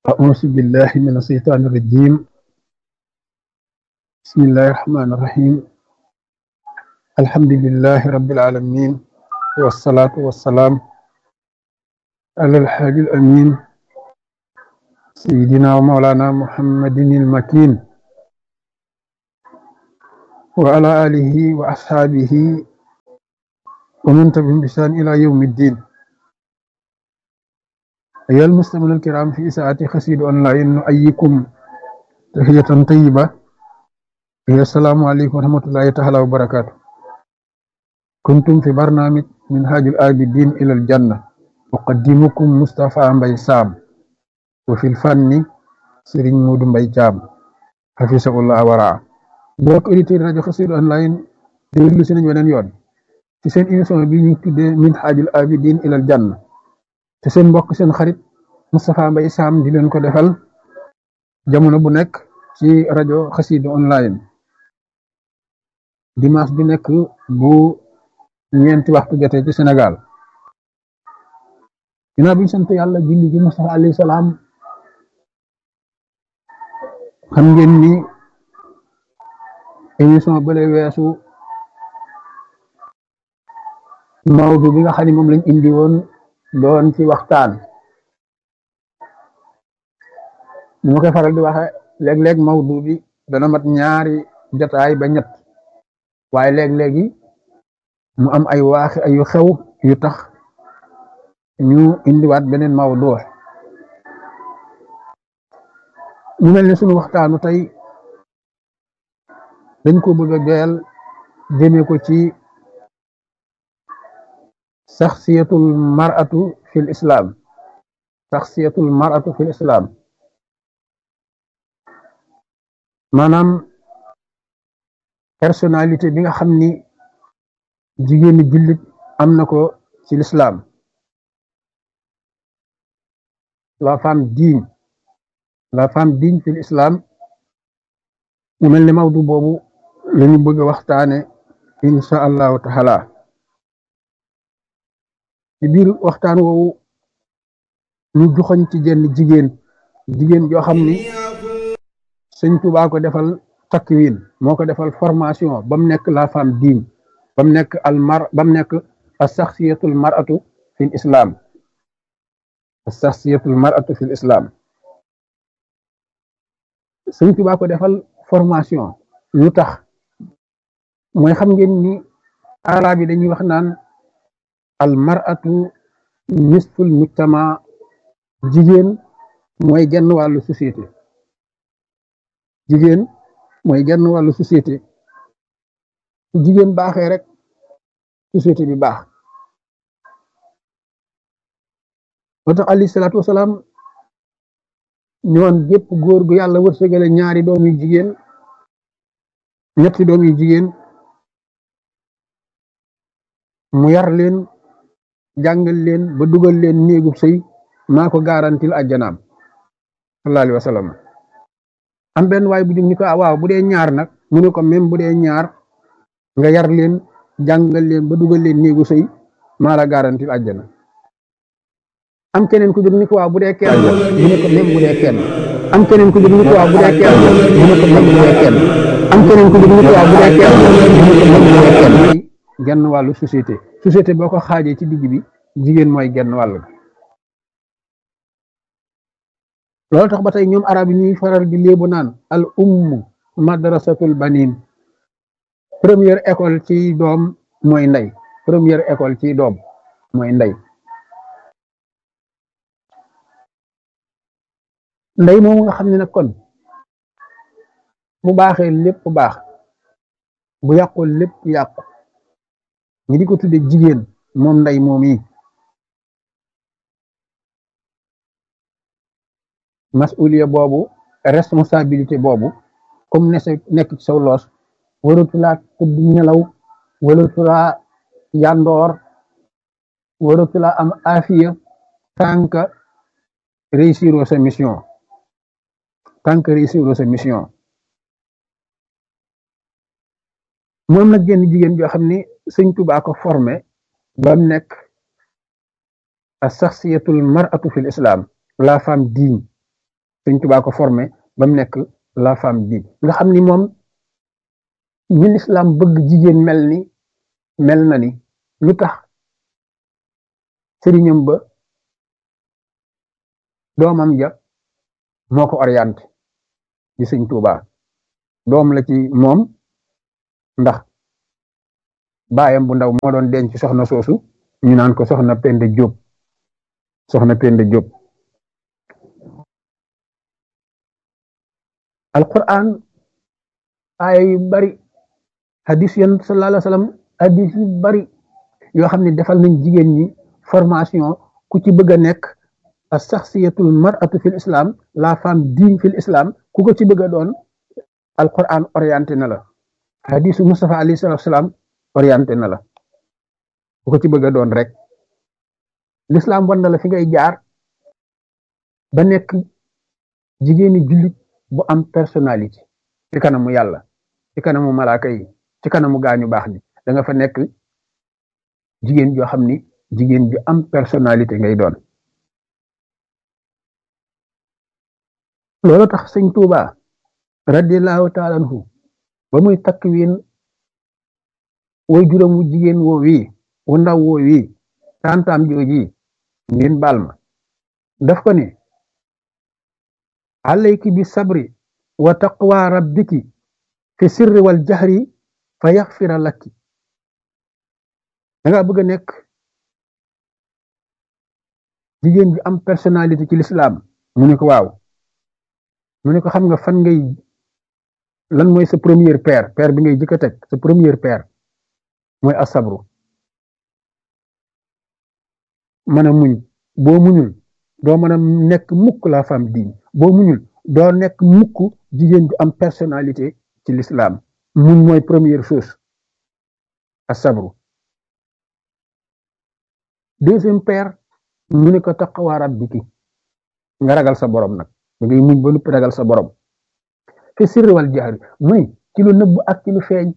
أعوذ بالله من الشيطان الرجيم بسم الله الرحمن الرحيم الحمد لله رب العالمين والصلاة والسلام على الحاج الأمين سيدنا ومولانا محمد المكين وعلى آله وأصحابه ومن تبعهم بإحسان إلى يوم الدين أيها المستمعون الكرام في ساعة خسيد أونلاين نؤيكم تحية طيبة هي السلام عليكم ورحمة الله تعالى وبركاته كنتم في برنامج منهاج الآبدين إلى الجنة أقدمكم مصطفى مبي سام وفي الفن سيرين مود مبي جام حفظه الله ورعاه mbokk auditeur rajo Xassida online déglu si nañ weneen yoon ci seen émission bi ñu tuddee minhajul abidin ilal janna te seen mbokk seen xarit Moustapha Mbaye Sam di leen ko defal jamono bu nekk ci rajo Xassida online dimanche bi nekk bu ñeenti waxtu jotee ci Sénégal ginnaaw bi ñu sant yàlla julli ci Moustapha alayhi salaam xam ngeen ni émission bële weesu mawdu bi nga xam ne moom lañ indi woon doon ci waxtaan ni ma koy faral di waxe léeg-léeg mawdu bi dana mat ñaari jotaay ba ñett waaye léeg-léegi mu am ay waaxi ay yu xew yu tax ñu indiwaat beneen mawdu mu mel ne suñu waxtaanu tey dañ ko bëgg a joyal jëme ko ci saxsiyatul mar'atu fil islam saxsiyatul mar'atu fil islam maanaam personnalité bi nga xam ni jigéeni jullit am na ko ci l'islam la femme digne la femme digne fil islam mu mel ni mawdu boobu lañu bëgg a waxtaane insha allahu taala ci biir waxtaan woowu ñu joxoñ ci jenn jigéen jigéen joo xam ni sëñ Tuubaa ko defal takwin moo ko defal formation ba mu nekk la femme digne ba mu nekk al mar ba mu nekk as saxsiyatul mar'atu fil islam as saxsiyatul mar'atu fil islam sëñ Tuubaa ko defal formation lu tax mooy xam ngeen ni arab yi dañuy wax naan al mar'atu nisful mujtama jigéen mooy genn wàllu société jigéen mooy genn wàllu société su jigéen baaxee rek société bi baax moo tax alayhi salaatu wasalaam ñoon gépp góor gu yàlla wërsëgale ñaari doom yu jigéen ñetti doom yu jigéen mu yar leen jàngal leen ba dugal leen néegub sëy maa ko garantil àjjanaam sallallahu alayhi wa sallam am benn waay bu jóg ni ko waaw bu dee ñaar nag mu ne ko même bu dee ñaar nga yar leen jàngal leen ba dugal leen néegu sëy maa la garantil àjjana am keneen ku jóg ni ko waaw bu dee kenn mu ne ko même bu dee kenn am keneen ku jóg ni ko waaw bu dee kenn mu ne ko même bu dee kenn am keneen ku jóg ni ko waaw bu dee kenn mu ne ko même bu dee kenn genn wàllu société société boo ko xaajee ci digg bi jigéen mooy genn wàll loolu tax ba tey ñoom arab yi ñuy faral di léebu naan al ummu madrasatul banin première école ci doom mooy ndey première école ci doom mooy ndey ndey moomu nga xam ne nag kon bu baaxee lépp baax bu yàqul lépp yàqu ñi di ko tudde jigéen moom ndey moom yi masuliya boobu responsabilité boobu comme ne sa nekk ci saw loos waratulaa tëdd nelaw waratulaa yandoor waratulaa am afiya tant que réussir sa mission tant que réussir sa mission moom nag genn jigéen joo xam ni sëñ Tuubaa ko formé ba mu nekk as saxsiyatul mar'atu fil islam la femme digne Sëñ Tuubaa ko formé ba mu nekk la femme bi nga xam ni moom ñi lislaam bëgg jigéen mel ni mel na ni lu tax sëriñam ba doomam ja moo ko orienté ci Sëñ Tuubaa doom la ci moom ndax baayam bu ndaw moo doon denc soxna soosu ñu naan ko soxna Penda Jóob soxna Penda Jóob alquran aaya yu bari hadis yan sallallahu alayhi wa sallam hadis yu bari yoo xam ne defal nañ jigéen ñi formation ku ci bëgg a nekk a saxsiyatul mar'atu fil islam la femme digne fil islam ku ko ci bëgg a doon alquran orienté na la hadisu Mustafa alayhi salatu salaam orienté na la ku ko ci bëgg a doon rek l'islam wan na la fi ngay jaar ba nekk jigéeni jullit bu am personnalité ci kanamu yàlla ci kanamu malaaka yi ci kanamu gaañu baax ni da nga fa nekk jigéen joo xam ni jigéen ju am personnalité ngay doon loolu tax sëñ Tuuba radiallahu taala anhu ba muy takk wiin woy juróom wu jigéen woo wii wu ndaw woo wii tantaam jooji ngeen baal ma daf ko ne alayki bi sabri wa taqwa rabbiki fi sirri wal jahri fa yaxfira lakki da nga bëgg a nekk jigéen bi am personnalité ci l'islam mu ne ko waaw mu ne ko xam nga fan ngay lan mooy sa première paire paire bi ngay jëkk a teg sa première paire mooy asabru mën a muñ boo muñul doo mën a nekk mukk la femme digne boo muñul doo nekk mukk jigéen ju am personnalité ci l'islam muñ mooy première chose asabru deuxième paire mu ne ko taqwa rabbiki nga ragal sa borom nag da ngay muñ ba noppi ragal sa borom fi sirri wal jahri muy ci lu nëbb ak ci lu feeñ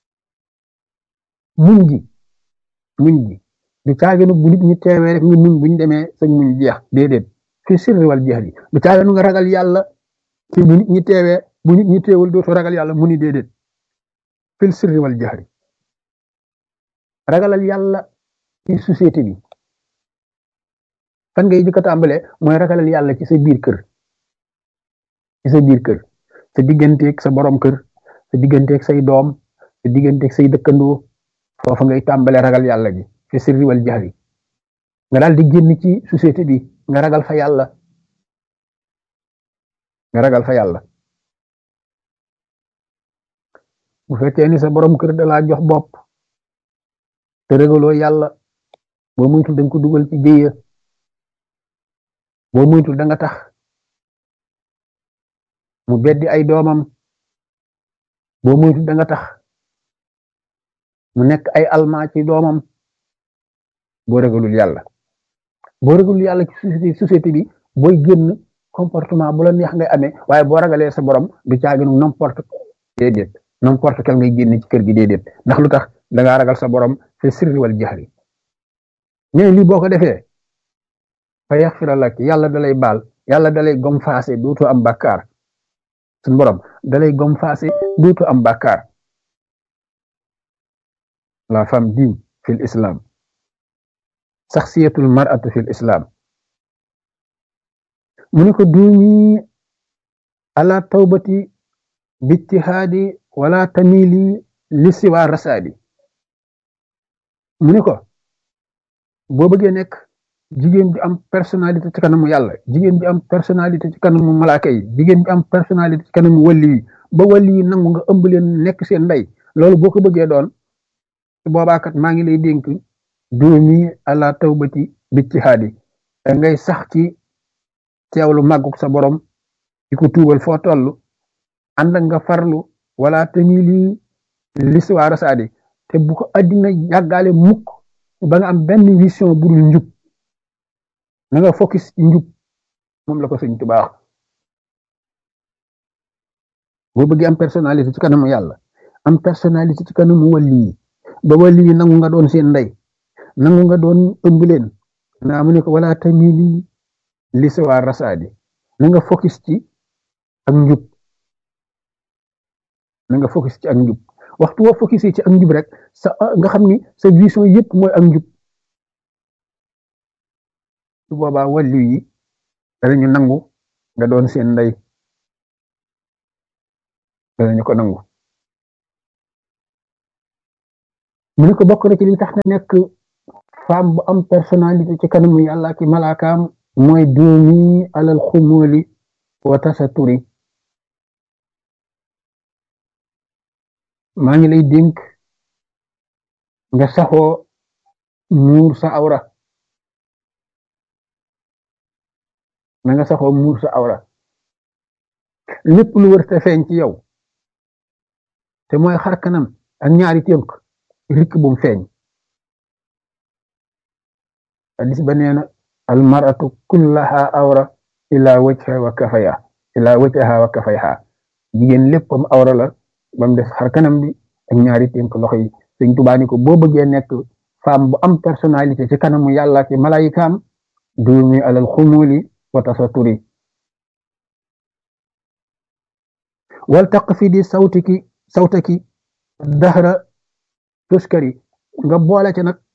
muñ gi muñ gi du caaginu bu nit ñi teewee rek nga muñ buñ demee sañ muñ jeex déedéet fi sirri wal jahri du caaginu nga ragal yàlla ci bu nit ñi teewee bu nit ñi teewul dootu ragal yàlla mu ni déedéet fil sirri wal jahri ragalal yàlla ci société bi fan ngay jëkk a tàmbalee mooy ragalal yàlla ci sa biir kër ci sa biir kër sa digganteeg sa borom kër sa digganteeg say doom sa digganteeg say dëkkandoo foofa ngay tàmbalee ragal yàlla gi fi sirri wal jahri nga daal di génn ci société bi nga ragal fa yàlla nga ragal fa yàlla bu fekkee ni sa borom kër da laa jox bopp te ragaloo yàlla boo muytul da nga ko dugal ci jéya boo muytul da nga tax mu beddi ay doomam boo muytul da nga tax mu nekk ay almaa ci doomam boo ragalul yàlla boo ragalul yàlla ci société bi booy génn comportement bu la neex ngay amee waaye boo ragalee sa borom du caaginu n'importe déedéet n'importe quel ngay génn ci kër gi déedéet ndax lu tax da ngaa ragal sa borom fi sirri wal jahri ñene lii boo ko defee fa yaxfira lak yàlla dalay baal yàlla dalay gom faase dootu am bàkkaar suñ borom dalay gom faase dootu am bàkkaar la femme digne fil islam saxsiyatul mar'atu fil islam mu ne ko duumi ala tawbati bijtihaadi wala tamili li siwa rasaadi mu ne ko boo bëggee nekk jigéen bi am personnalité ci kanamu yàlla jigéen bi am personnalité ci kanamu malaaka yi jigéen bi am personnalité ci kanamu wàlli yi ba wàlli yi nangu nga ëmb leen nekk seen ndey loolu boo ko bëggee doon boobaakat maa ngi lay dénk doomi ala tawbati bijtihaadi da ngay sax ci teewlu màgguk sa borom di ko tuubal foo toll ànd ak nga farlu wala tamili l'histoire saadi te bu ko addina yàggaale mukk ba nga am benn vision bu dul njub na nga focus ci njub moom la ko sëñ Tuubaa wax boo bëggee am personnalité ci kanamu yàlla am personnalité ci kanamu wàlli yi ba wàlli yi nangu nga doon seen ndey nangu nga doon ëmb leen naa mu ne ko wala tamili l'histoire rasaadi na nga focus ci ak njub na nga focus ci ak njub waxtu woo focus ci ak njub rek sa nga xam ni sa vision yëpp mooy ak njub su boobaa wàllu yi danañu nangu nga doon seen ndey danañu ko nangu mu ne ko bokk na ci li tax na nekk femme bu am personnalité ci kanamu yàlla ki malaakaam mooy duumi alal xumóoli wa tasaturi maa ngi lay dénk nga saxoo muur sa awra na nga saxoo muur sa awra lépp lu wër te feeñ ci yow te mooy xar kanam ak ñaari tënk rikk bum feeñ hadis ba nee na al maratu kullaha awra ila wajha wa kafaya ila wajha wa kafayha jigéen léppam awra la ba mu def xar kanam bi ak ñaari tënk loxo yi sëñ Tuubaa ni ko boo bëggee nekk femme bu am personnalité ci kanamu yàlla ci malayikaam duumi alal xumuli wa tasaturi wal taq fi di sawtiki sawtaki dahra tuskari nga boole ca nag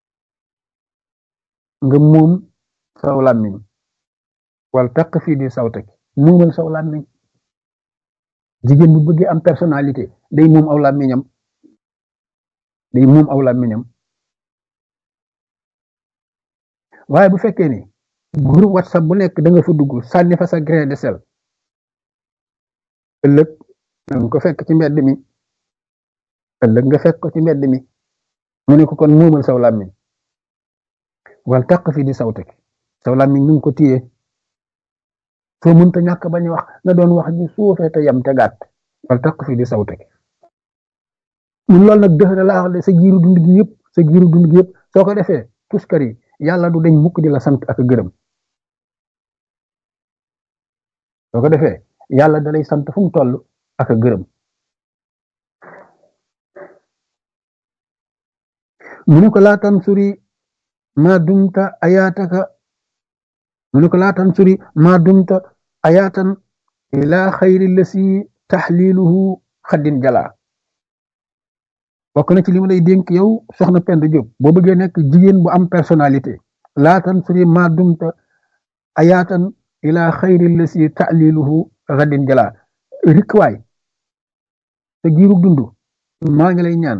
nga moom saw làmmiñ wal taq fi di sawtaki moomal saw làmmiñ jigéen bu bëggee am personnalité day moom aw làmmiñam day moom aw làmmiñam waaye bu fekkee ni groupe whatsapp bu nekk da nga fa dugg sànni fa sa grain de sel ëllëg nga ko fekk ci mbedd mi ëllëg nga fekk ko ci mbedd mi mu ne ko kon moomal saw làmmiñ wal taq fi di sawtaki saw làmmiñ nu ngi ko téye soo mënta ñàkk bañ wax nga doon wax ji suufee te yam te gàtt wal taq fi di sawtaki mun loolu nag dëxëra laa wax de sa giiru dund gi yëpp sa giiru dund gi yëpp soo ko defee tuskar yi yàlla du deñ mukk di la sant ak gërëm soo ko defee yàlla da lay sant fu mu toll ak gërëm mu ne ko laataan suri ma dumta ayaataka mu ne ko laataan suri ma dumta ayaatan ila xayri lasi taxliluhu xaddin jala bokk na ci li ma lay dénk yow soxna Penda Diop boo bëggee nekk jigéen bu am personnalité laatan suri ma dumta ayaatan ila xayri lasi taxliluhu xaddin jala rikwaay sa giiru dund maa ngi lay ñaan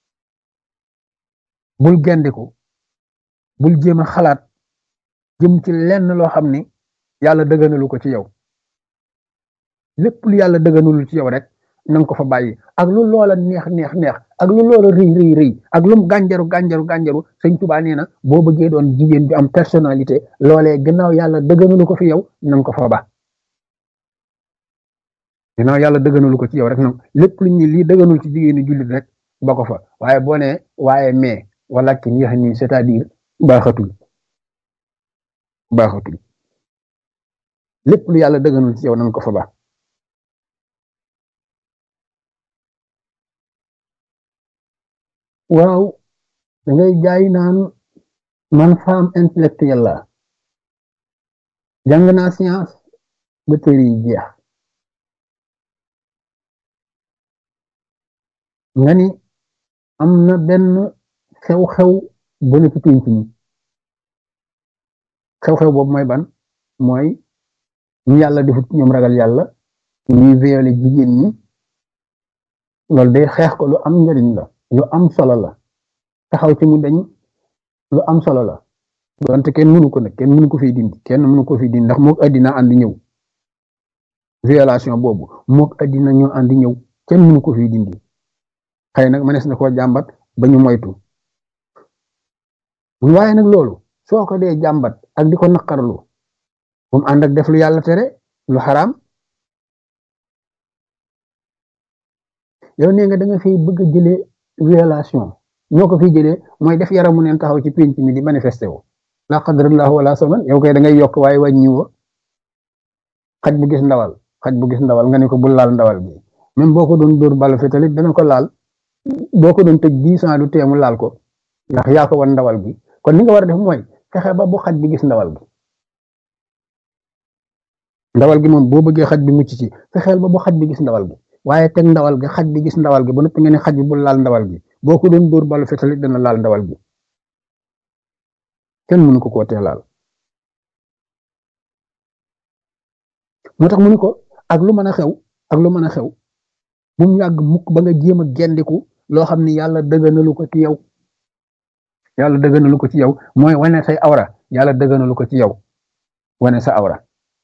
bul gendiku bul jéem a xalaat jëm ci lenn loo xam ni yàlla dëgganalu ko ci yow lépp lu yàlla dëgganalul ci yow rek nanga ko fa bàyyi ak lu loola neex neex neex ak lu loola rëy rëy rëy ak lum gànjaru gànjaru gànjaru sëñ Tuubaa nee na boo bëggee doon jigéen bi am personnalité loolee gannaaw yàlla dëgganalu ko fi yow nanga ko fa ba gannaaw yàlla dëgganalu ko ci yow rek nag lépp lu ñu lii dëgganul ci jigéenu jullit rek ba ko fa waaye boo nee waaye mais wala ki yéex nii c'est-à-dire baaxatul baaxatul lépp lu yàlla dëgganul ci yow nanga ko fa ba waaw da ngay jaay naan man femme intellectuelle la jàng naa science ba téere yi jeex nga ni am na benn xew-xew bu ne ci pénc mi xew-xew boobu mooy ban mooy ñu yàlla defut ñoom ragal yàlla ñuy violé jigéen ñi loolu day xeex ko lu am njariñ la lu am solo la taxaw ci mu dañ lu am solo la donte kenn mënu ko nag kenn mënu ko fi dindi kenn mënu ko fi dindi ndax mook addina àndi ñëw violation boobu mook addina ñoo àndi ñëw kenn mënu ko fi dindi xëy nag mënees na koo jàmbat ba ñu moytu waaye nag loolu soo ko dee jàmbat ak di ko naqarlu bu mu ànd ak def lu yàlla tere lu xaraam yow nee nga da nga fiy bëgg a jëlee violation ñoo ko fiy jëlee mooy def yaramu neen taxaw ci pénc mi di manifesté wu la qadrallahu wala saman yow koy da ngay yokk waaye wàññi wo xaj bu gis ndawal xaj bu gis ndawal nga ne ko bul laal ndawal bi même boo ko doon dóor balu fi tamit dana ko laal boo ko doon tëj dix ans du teemu laal ko ndax yaa ko wan ndawal bi kon li nga war a def mooy fexe ba bu xaj bi gis ndawal bi ndawal gi moom boo bëggee xaj bi mucc ci fexeel ba bu xaj bi gis ndawal gi waaye teg ndawal gi xaj bi gis ndawal gi ba noppi nga ne xaj bi bu laal ndawal gi boo ko doon dóor balu fetalit dana laal ndawal gi kenn mënu ko koo tee laal moo tax mu ni ko ak lu mën a xew ak lu mën a xew bu mu yàgg mukk ba nga jéem a gendiku loo xam ni yàlla dëgganalu ko ci yow yàlla dëgganalu ko ci yow mooy wane say awra yàlla dëgganalu ko ci yow wane sa awra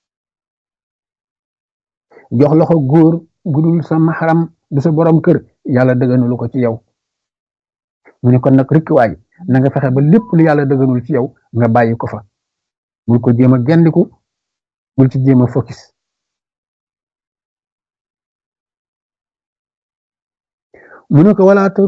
jox loxo góor gudul sa maxaram du sa borom kër yàlla dëgganalu ko ci yow mu ne kon nag rikkiwaay na nga fexe ba lépp lu yàlla dëgganul ci yow nga bàyyi ko fa bul ko jéem a gendiku bul ci jéem a focus mu ne ko wala